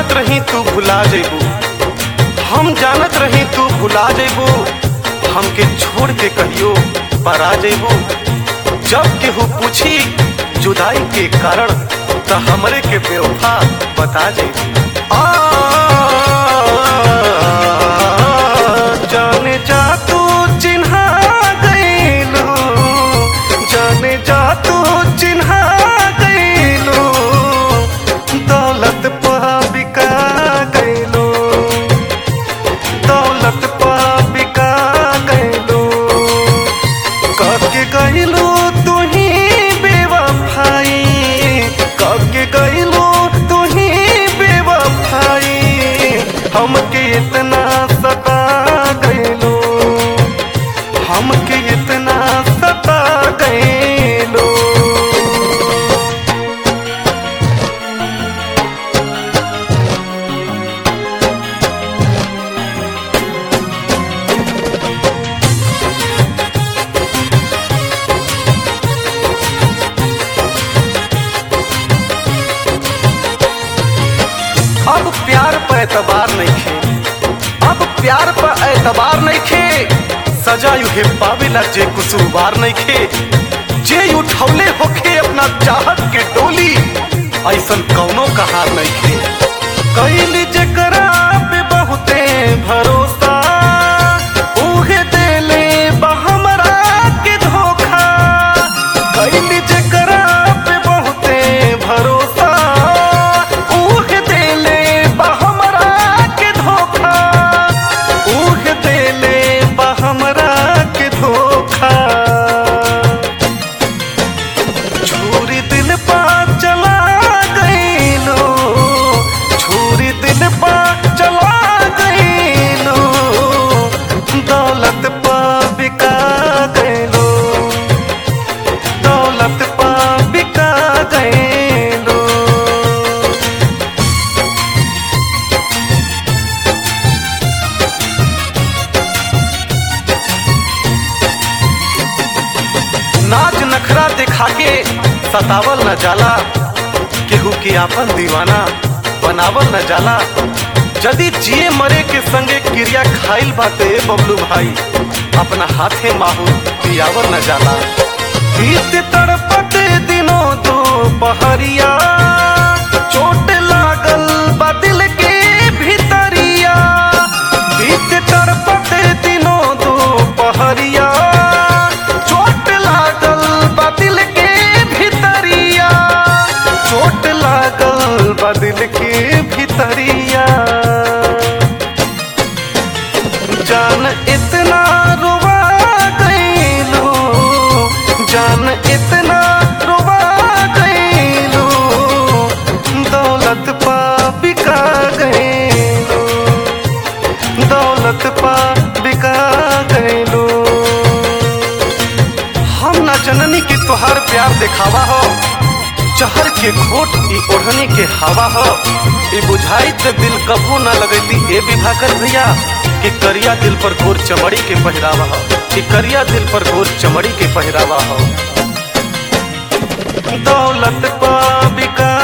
जानत रही तू भुला जेबू हम जानत रही तू भुला जेबू हमके छोड़ के कहियो परा जेबू जब केहू पूछी जुदाई के कारण त हमरे के बेवफा बता जेबू आ, जाने जा तू चिन्हा गईलू जाने जा तू चिन्हा गईलू दौलत पा बिका गईलू दौलत पा बिका गईलू कके गईलू तू ही बेवफाई कके गईलू तू ही बेवफाई हमके इतना सता गईलू हमके इतना सता गईलू अब प्यार पर एतबार नहीं खे अब प्यार पर एतबार नहीं खे सजा युहे पावेला जे कुसुरवार नहीं खे जे उठौले होखे अपना चाहत के डोली ऐसन कौनो कहार नहीं खे कैली जकरा पे बहुते भरोसा उहे देले बा हमरा के धोखा कैली जकरा पे बहुते भरोसा उहे देले बा हमरा के धोखा उहे देले बा हमरा के धोखा छुरी दिल पा चला गईलो छुरी दिल पा चला गईलो दौलत पा बिका गईलो दौलत पा बिका गईलो नाच नखरा दिखा के सतावल न जाला केहू के आपन दीवाना बनावल न जाला यदि जिए मरे के संगे क्रिया खाइल बाते बबलू भाई अपना हाथे माहू पियावल न जाला बीत तड़पत दिनों दो पहरिया चोट लागल बा दिल के भीतरिया बीत तड़पत दिनों दो पहरिया चोट लागल बा दिल के भीतरिया चोट लागल बा दिल के भीतरिया जान इतना रुवा गईलू जान इतना रुवा गईलू दौलत पा बिका गईलू दौलत पा बिका गईलू हम ना जननी के तोहार प्यार दिखावा हो जहर के घोट ई ओढ़नी के हवा हो ई बुझाई ते दिल कबू ना लगती ए विभाकर भैया कि करिया दिल पर गोर चमड़ी के पहरावा हो कि करिया दिल पर गोर चमड़ी के पहरावा हो दौलत पा बिका